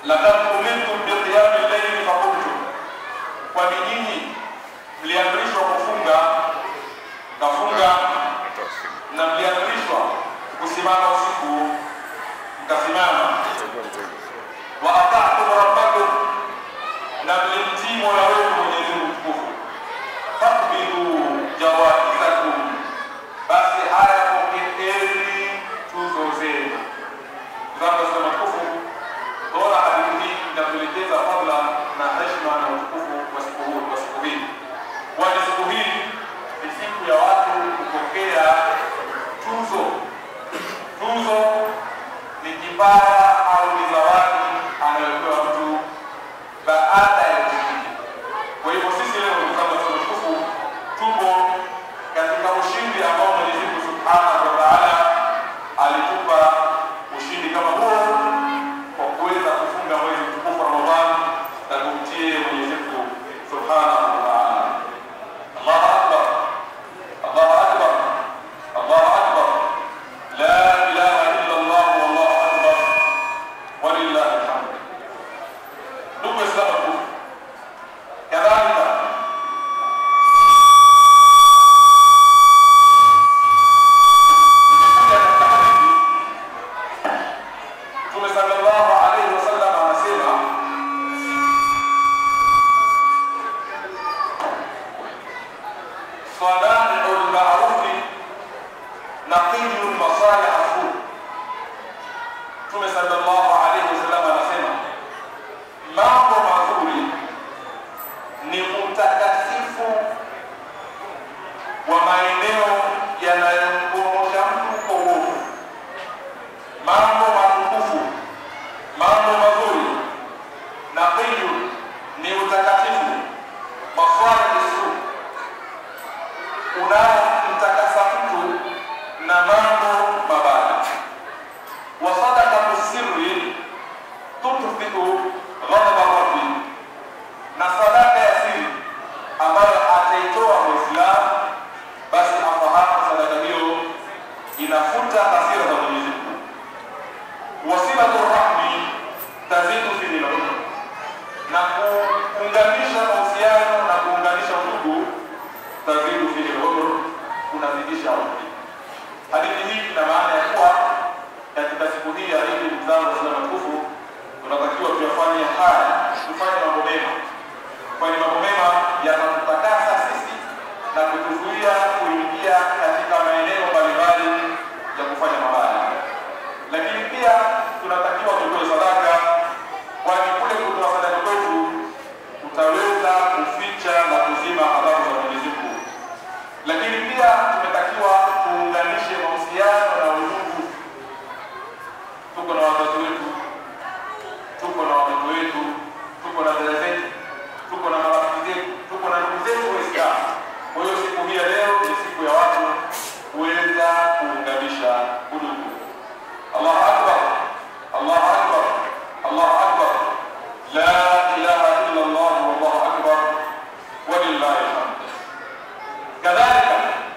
laqad umirtum biqiyami llaili fakumtum, kwani nyinyi mliamrishwa kufunga kafunga, na mliamrishwa kusimama usiku mkasimama. Wa ata'tum rabbakum, na mlimtii mola wenu Mwenyezi Mungu mtukufu. Fakbidu jawaizakum, basi haya pokeeni tuzo zenu. Zangu za matukufu, bora hadithi hii inatuelekeza fadla na heshima na utukufu wa siku huu wa siku hii, kwani siku hii ni siku ya watu kupokea tuzo. Tuzo ni kipawa au ni zawadi anayopewa mtu baada ya ushindi. Kwa hivyo sisi leo ndugu zangu wa mtukufu, tupo katika ushindi ambao Mwenyezi Mungu Subhanahu wa Ta'ala alitupa ushindi kama huo kwa kuweza kufunga mwezi mtukufu wa Ramadhani na kumtie Mwenyezi Mungu Subhanahu wa Ta'ala. Allahu Akbar. Allahu Akbar. Allahu Akbar. La ilaha illa Allah wallahu akbar. Walillahi alhamd. Ndugu Waislamu, kadhalika Mtume sallallahu alaihi wasallam anasema صنائع المعروف نقي المصالح السوء Mtume sallallahu alaihi wasallam anasema mambo mazuri ni utakatifu wa maeneo yanayomkomosha mtu kwa uovu. Mambo matukufu, mambo mazuri na qiyu ni utakatifu, maswali su unaomtakasa mtu na mambo mabaya wa sadaqatu sirri tutfiu ghadaba rabbi, na sadaka ya siri ambayo ataitoa Muislamu, basi afahamu sadaka hiyo inafuta hasira za Mwenyezi Mungu. Wasilatu rahmi tazidu fi lilum, na kuunganisha mahusiano na kuunganisha udugu tazidu fi lilum, kunazidisha umri. Hadithi hii ina maana ya kuwa katika siku hii ya Idi, ndugu zangu Waislamu watukufu, tunatakiwa tuyafanye haya, tufanye mambo mema, kwani mambo mema yanatutakasa sisi na kutuzuia kuingia katika maeneo mbalimbali ya kufanya mabaya. Lakini pia tunatakiwa tutoe sadaka, kwani kule kutoa sadaka kwetu utaweza kuficha na kuzima adhabu za Mwenyezi Mungu. Lakini pia tumetakiwa tuunganishe mahusiano na udugu tuko na wazazi wetu, tuko na watoto wetu, tuko na dada zetu, tuko na marafiki zetu, tuko na ndugu zetu Waislamu. Kwa hiyo siku hii ya leo ni siku ya watu kuweza kuunganisha udugu. Allahu akbar, Allahu akbar, Allahu akbar, la ilaha illa Allah, wallahu akbar, walillahi alhamd. Kadhalika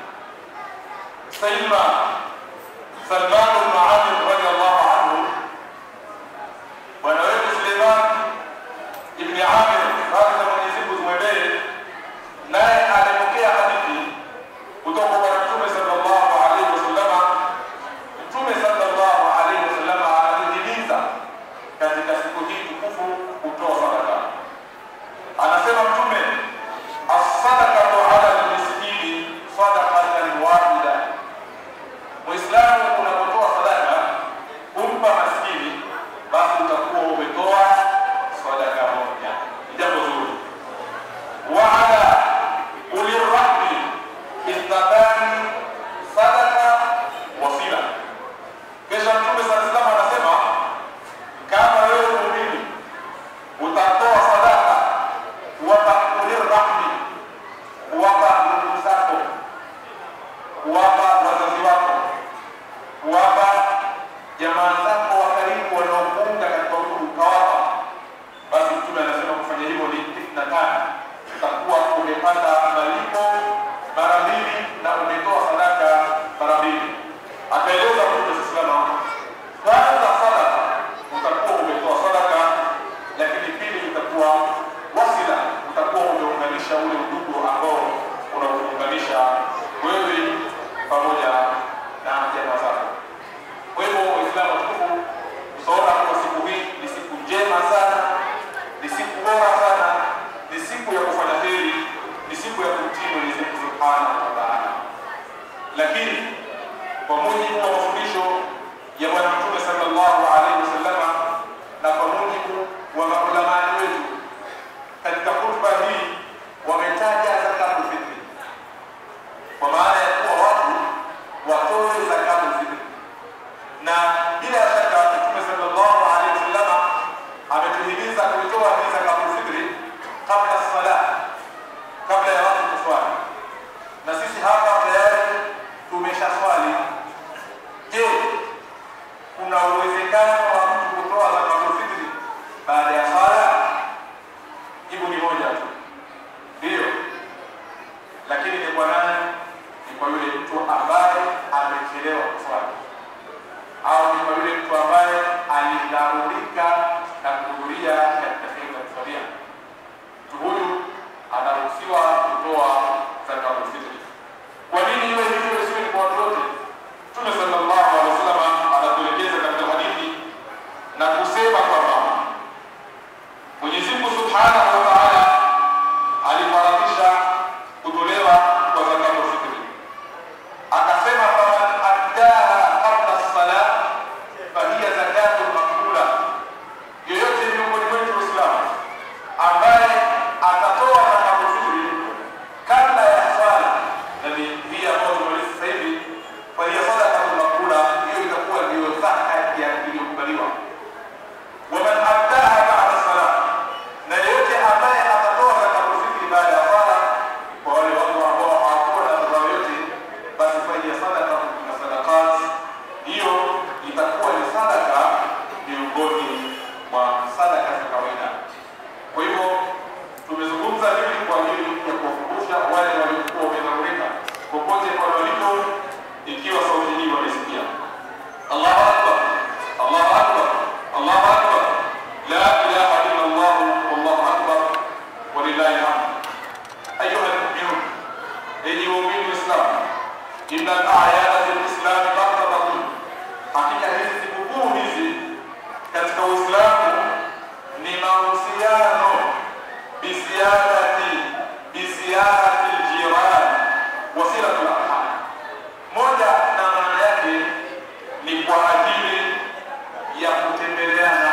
Sayyidina Salman bin Amir radiyallahu anhu, bwana wetu Suleiman ibn Amir, radhi za Mwenyezi Mungu zimwendee, naye alipokea hadithi kutoka kwa Mtume sallallahu alaihi wasallam. Mtume sallallahu alaihi wasallam anatuhimiza katika siku hii tukufu kutoa sadaka. Anasema Mtume, as-sadaqatu ala al-miskini sadaqatan wahida Muislamu unapotoa sadaka mujibu wa mafundisho ya Bwana Mtume sallallahu alaihi wasallama na kwa mujibu wa maulamani wetu katika khutba hii wametaja zakatul fitri kwa maana ya kuwa watu watoe zakatul fitri, na bila shaka Mtume sallallahu alaihi wasallama ametuhimiza kuitoa hii zakatul fitri kabla sala, kabla ya watu kuswali, na sisi hapa tayari tumesha swali. Je, kuna uwezekano wa mtu kutoa zakatul fitri baada ya swala? Jibu ni moja tu, ndiyo. Lakini ni kwa nani? Ni kwa yule mtu ambaye amechelewa kuswali, au ni kwa yule mtu ambaye alidharurika na kuhudhuria katika sehemu ya kuswalia. Mtu huyu anaruhusiwa kutoa zakatul fitri. Kwa nini iwe hivyo, isiwe ni kwa watu wote? Mtume sallallahu alaihi wasallam anatuelekeza katika hadithi na kusema kwamba Mwenyezi Mungu Subhanahu wa Ta'ala alifaradhisha kutolewa kwa zakatul fitri, akasema faman addaha qabla salat fahiya zakatun maqbula, yoyote miongoni mwetu Waislamu ambaye atatoa zakatul fitri kabla ya swala, na ni hii ambayo tumaliza sasa hivi, fahiya sadaqatun maqbula, hiyo itakuwa ndiyo zaka ya iliyokubaliwa waman addaha ba'da salat, na yeyote ambaye atatoa zakatul fitri baada ya sala, kwa wale watu ambao hawakuwa na mazao yote, basi fahiya sadaqatun min sadaqat, hiyo itakuwa ni sadaka miongoni mwa sadaka za kawaida. Kwa hivyo tumezungumza hivi kwa ajili ya kuwakumbusha wale waliokuwa wamedharurika popote pale walipo, ikiwa sauti hii wanaisikia. Allahu akbar, Allahu akbar, Allahu akbar, la ilaha illa Allah, wallahu akbar, walillahi alhamd. Ayuha almu'minun, enyi waumini Waislamu, inna al-a'yada fil Islam martabatun, hakika hizi sikukuu hizi katika Uislamu ni mahusiano bisiarati bisiarati aljiran wa silatul arham. Moja na maana yake ni kwa ajili ya kutembeleana,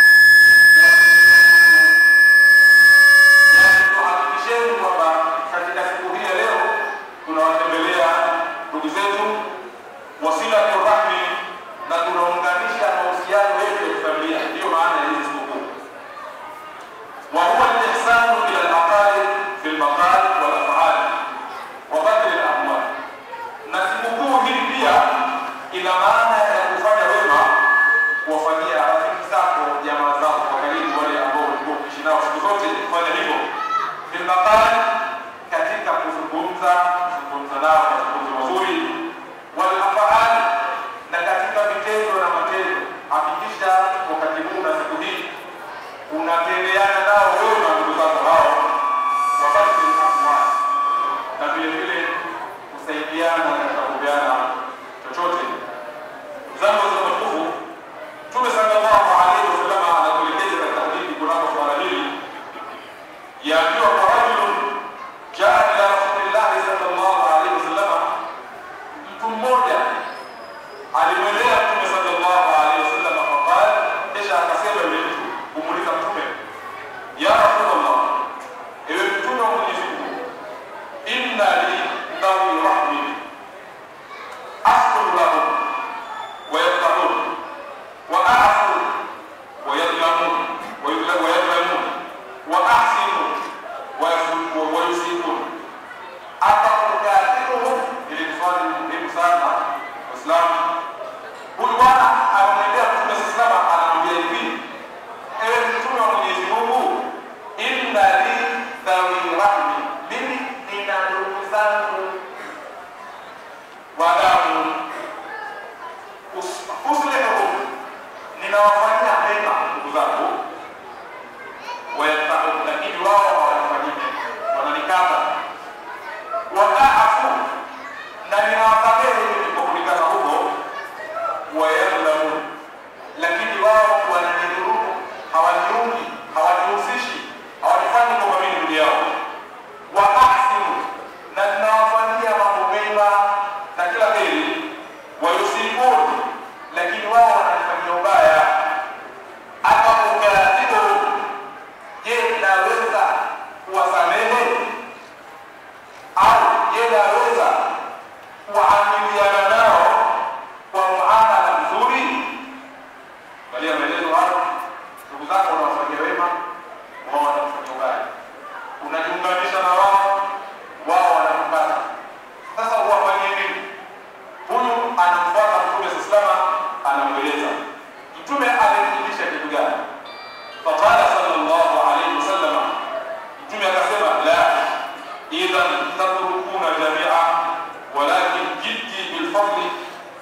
yaani tuhakikisheni kwamba katika siku hii ya leo tunawatembelea ndugu zetu wasilatu rahmi na tunaunganisha mahusiano yetu ya kifamilia. Ndiyo maana ya hizi sikukuu. وهو الإحسان إلى الأقارب في المقال والأفعال وبذل الأموال. Na sikukuu hii pia ina maana ya kufanya wema, kuwafanyia rafiki zako, jamaa zako kwa karibu, wale ambao ulikuwa ukiishi nao siku zote, kufanya hivyo fil maqal, katika kuzungumza, kuzungumza nao mazungumzo mazuri, wal afaal, na katika vitendo na matendo. Hakikisha wakati huu na siku hii unatendeana nao wema ndugu zako hao, wakati amwali na vile vile kusaidiana katika kupeana chochote. Zangu za matukufu, Mtume sallallahu alaihi wasallam anatuelekeza katika hadithi kunako swala hili yaambiwa kwa rajulun jaa ila rasulillahi sallallahu alaihi wasallam, mtu mmoja alimwendea Mtume sallallahu alaihi wasallam faqala, kisha akasema yule mtu kumuuliza Mtume, ya Rasulullah, ewe Mtume wa Mwenyezi Mungu, inna li dhawi rahmi asqulu lahum wa yaqta'un wa a'fu wa yadlamun wa yudla- wa yadlamun wa ahsinu wa yasu- wa yusiqun atakukathiruhum. Ili ni swali muhimu sana Waislamu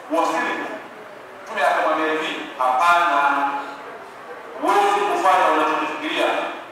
wasilimu. Mtume akamwambia hivi, hapana, huwezi kufanya unachokifikiria.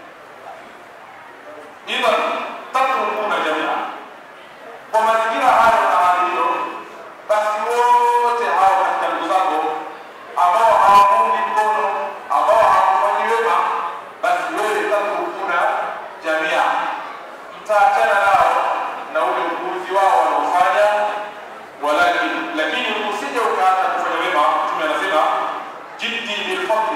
Idhan tatrukuna jamia, kwa mazingira hayo na hali hiyo, basi wote hao katika ndugu zako ambao hawakuungi mkono, ambao hawakufanyi wema, basi wewe tatrukuna jamia, mtaachana nao na ule upuuzi wao wanaofanya walakin lakini usije ukaacha kufanya wema. Mtume anasema jiddi bilfadli,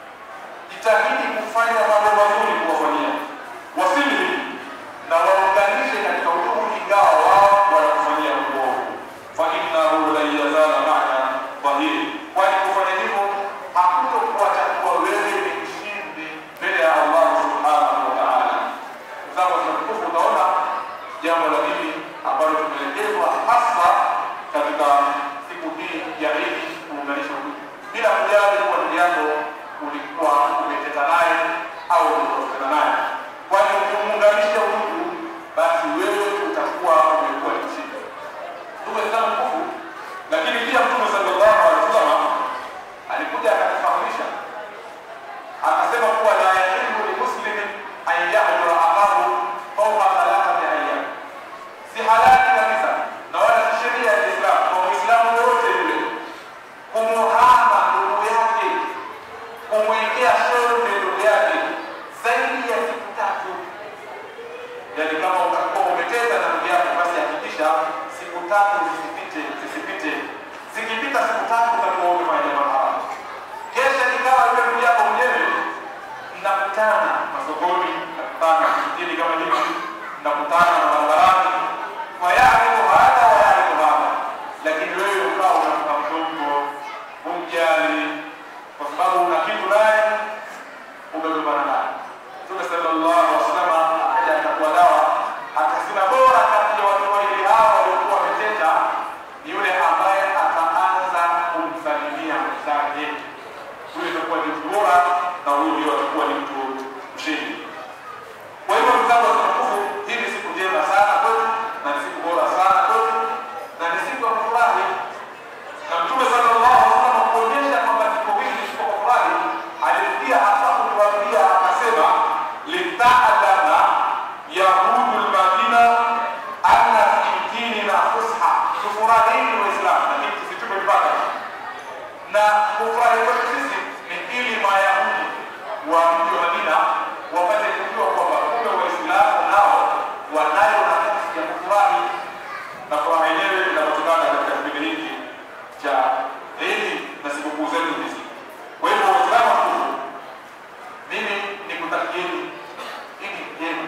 jitahidi kufanya mambo mazuri kuwafanyia, wasili na waunganishe katika udugu, ingawa wao wanakufanyia uovu. Fa innahu lan yazala maka dhahiri, kwani kufanya hivyo hakutokuacha kuwa wewe ni mshindi mbele ya Allah subhanahu wa ta'ala. Zangu tukufu, utaona jambo la pili ambalo tumeelekezwa hasa katika siku hii ya Idi kuunganisha udugu, bila kujali kuwa ndugu yako ulikuwa umeteta naye au ulikosana naye, kwani ukimuunganisha udugu, basi wewe utakuwa umekuwa ni mshindi. Ndugu Waislamu tukufu, lakini pia Mtume sallallahu alaihi wasallam alikuja akatufahamisha akasema kuwa la yahilu limuslimin an yahdura akahu fawqa thalathati ayyam, si halali kabisa na wala si sheria ya Islam kwa Muislamu yoyote yule kumuhama ndugu yake, kumwekea shorbe ndugu yake zaidi ya siku tatu. Yani kama utakuwa umeteza na ndugu yako, basi hakikisha siku tatu zisipite, zisipite. Zikipita siku tatu utakuwa umefanya jambo haramu. Kesha ikawa yule ndugu yako mwenyewe mnakutana masokoni, mnakutana msikitini kama hivi, mnakutana barabarani, wayarifu hada wayarifu hada, lakini wewe ukawa unampa mtoto humjali, kwa sababu una kitu naye umegombana naye. Mtume sallallahu alaihi wasallam akaja akatoa dawa, akasema bora kati ya watu wawili hao waliokuwa wameteta ni yule ambaye ataanza kumsalimia mwenzake huyo itakuwa ni mtu bora na huyo ndio atakuwa ni mtu mshindi. Kwa hivyo mzangu wa tukufu, hii ni siku njema sana kwetu na ni siku bora sana kwetu na ni siku ya kufurahi, na Mtume sallallahu alaihi wasallam kuonyesha kwamba siku hii ni siku ya kufurahi, alifikia hata kutuambia akasema, litaalama yahudu lmadina anna fi dinina fusha, tufurahini Waislamu, lakini tusitupe mpaka na kufurahi kwetu sisi ni ili Mayahudi wa mji wa Madina wapate kujua kwamba kumbe Waislamu nao wanayo nafasi ya kufurahi, na furaha yenyewe inapatikana katika kipindi hiki cha Idi na sikukuu zetu hizi. Kwa hivyo Waislamu tukufu, mimi nikutakieni Idi njema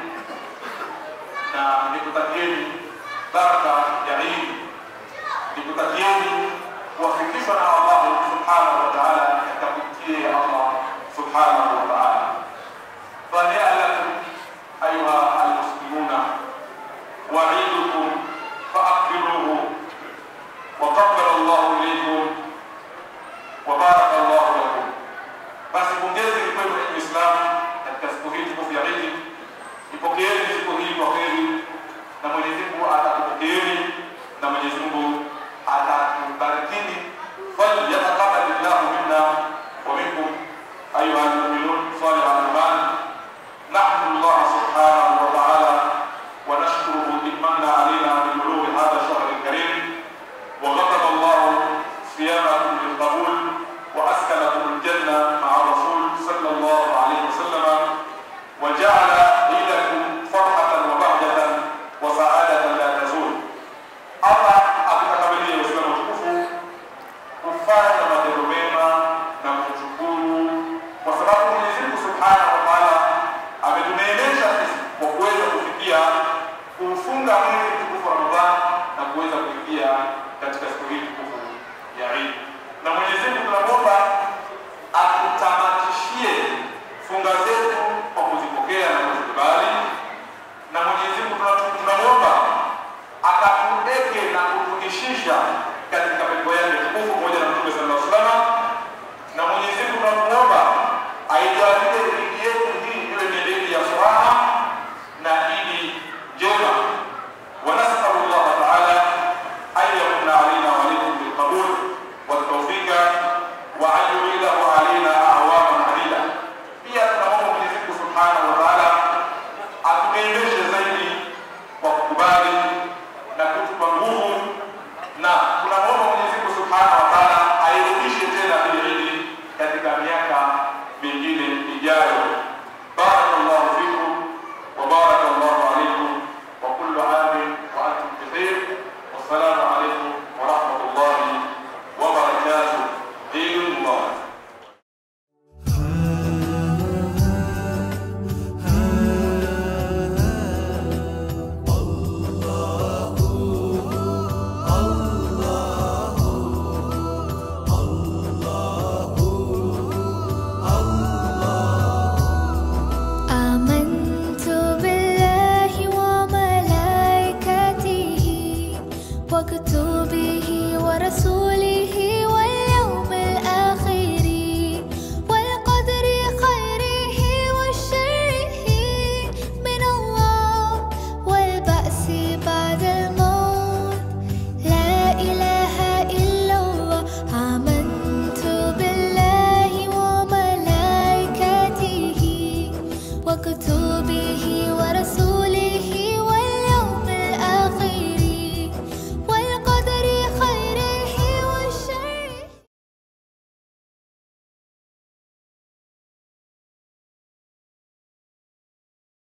na nikutakieni baraka ya Idi, nikutakieni kuwafikishwa na Allah subhanahu wa ta'ala katika kumtii Allah subhanahu wa ta'ala. فهيا لكم أيها المسلمون وعيدكم فأكبروه وقبل الله إليكم وبارك الله لكم. Basi pongezi ni kwenu Uislamu katika siku hii tukufu ya Idi. Ipokeeni siku hii kwa kheri, na Mwenyezi Mungu atakupokeeni na Mwenyezi Mungu atakubarikini. فليتقبل الله منا ومنكم أيها المؤمنون صالح الإيمان نحمد الله سبحانه وتعالى ونشكره إن من علينا ببلوغ هذا الشهر الكريم وغضب الله صيامكم بالقبول